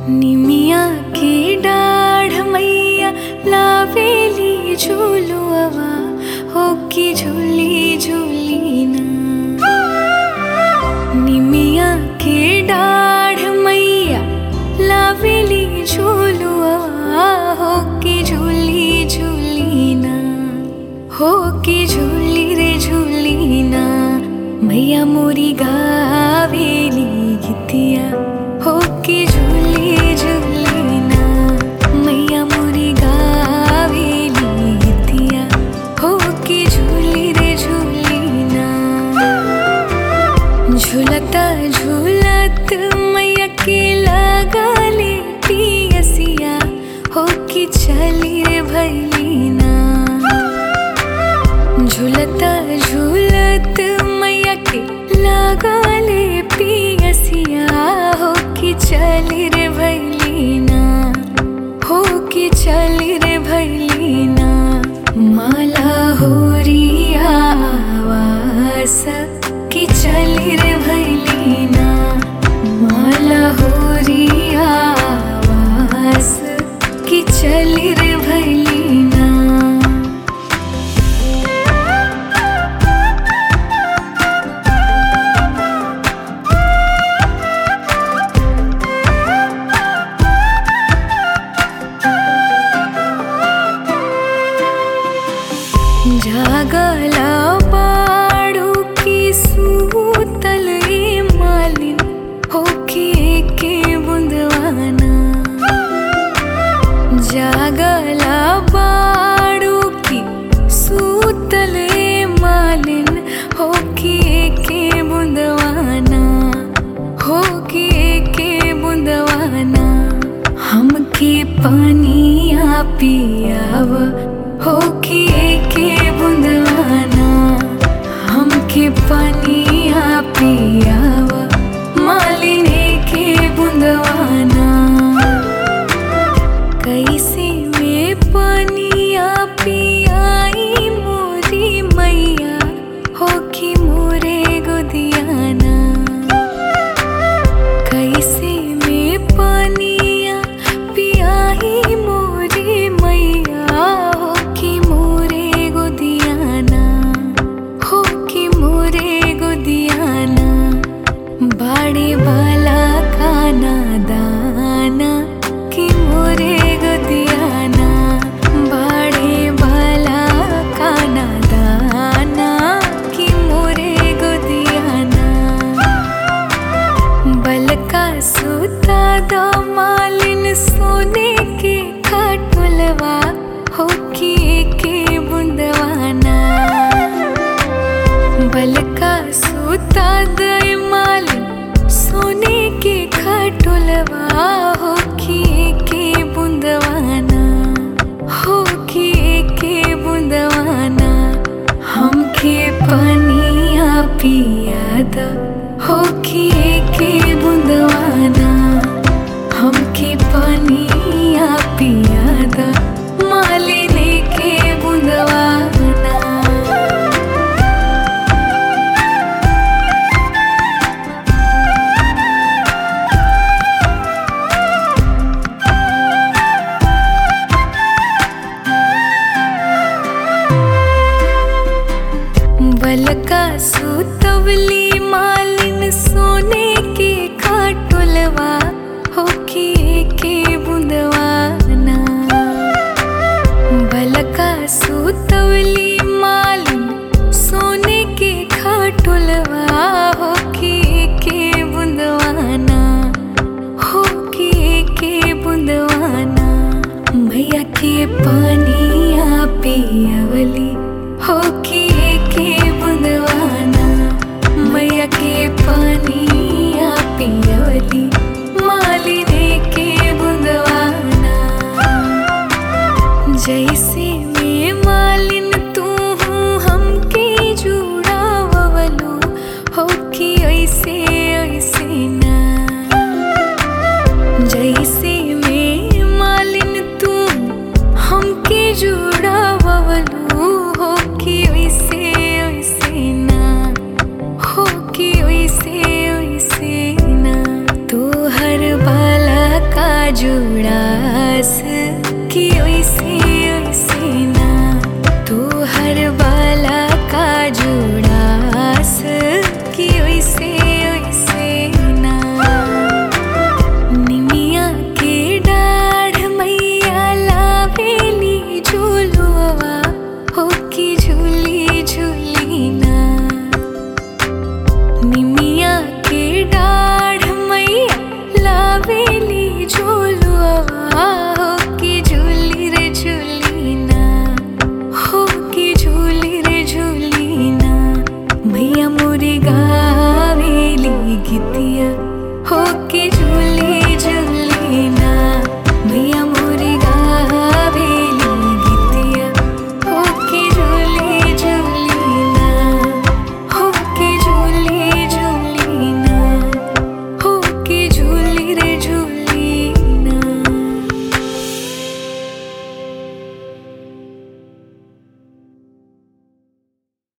निमिया के डाढ़ मैया लावेली झूलुआ हो की झूली झूली ना निमिया के डाढ़ मैया लावेली झूलुआ हो की झूली झूली ना हो की झूली रे झूली ना मैया मोरी गावेली गीतिया हो की झूली झूली ना मैया मोरी गावेली गीतिया हो की झूली रे झूली ना झूलता झूलत मैया के लगाले पियसिया हो कि चली रे भैलीना झूलता झूलत मैया के लगाले पियसिया हो कि चली रे भैलीना हो कि चली रे भैलीना माला होरिया आवास कि चली रे भैलीना माला होरिया आवास कि चली रे भैलीना जागला बाड़ू की सूतल ए मालिन होके के बुंदवाना जागला बाड़ू की सूतल ए मालिन होके के बुंदवाना होके के बुंदवाना हमके पानिया पियाव होके के बुंदवाना हमके पानिया पियाव मालिने के बुंदवाना कैसे में पानिया पियाई मोरी मैया हो कि मोरे गोदियाना कैसे में पानिया पियाई मोरी मैया हो कि मोरे गोदियाना हो कि मोरे गोदियाना बाड़े वाला खाना दाना कि मोरे गोदियाना बाड़े वाला खाना दाना कि मोरे गोदियाना बलका सूता दो मालिन सोने के खाटुलवा हो कि के बुंदवाना बलका सूता दे मालिन सोने के खाटुलवा हो कि के बुंदवाना हो कि के बुंदवाना हमके पानिया पियाद हो कि के बुंदवाना हमके पानिया पियाद मालिने के बुंदवाना बलका सुतवली मालिन सोने के खाटुलवा हो कि के बुंदवाना बलका सुतवली मालिन सोने के खाटुलवा हो कि के बुंदवाना हो कि के बुंदवाना मैया के पानिया पियवली हो कि के बुंदवाना मैया के पानिया पियवली मालिने के बुंदवाना जैसे में मालिन तू हूँ हमके जुड़ावलो हो कि ऐसे ऐसे ना जैसे में मालिन तू हमके जुड़ावलो हो कि वैसे वैसे ना हो कि वैसे वैसे ना तू हर बाला का जुड़ास कि ओइसे ओइसे ना तू हर बाला का जुड़ास कि ओइसे ओइसे ना निमिया के डाढ़ मैया लावेली झूलुआ हो कि झूली झूली ना निमिया के डाढ़ मैया लावेली झूलुआ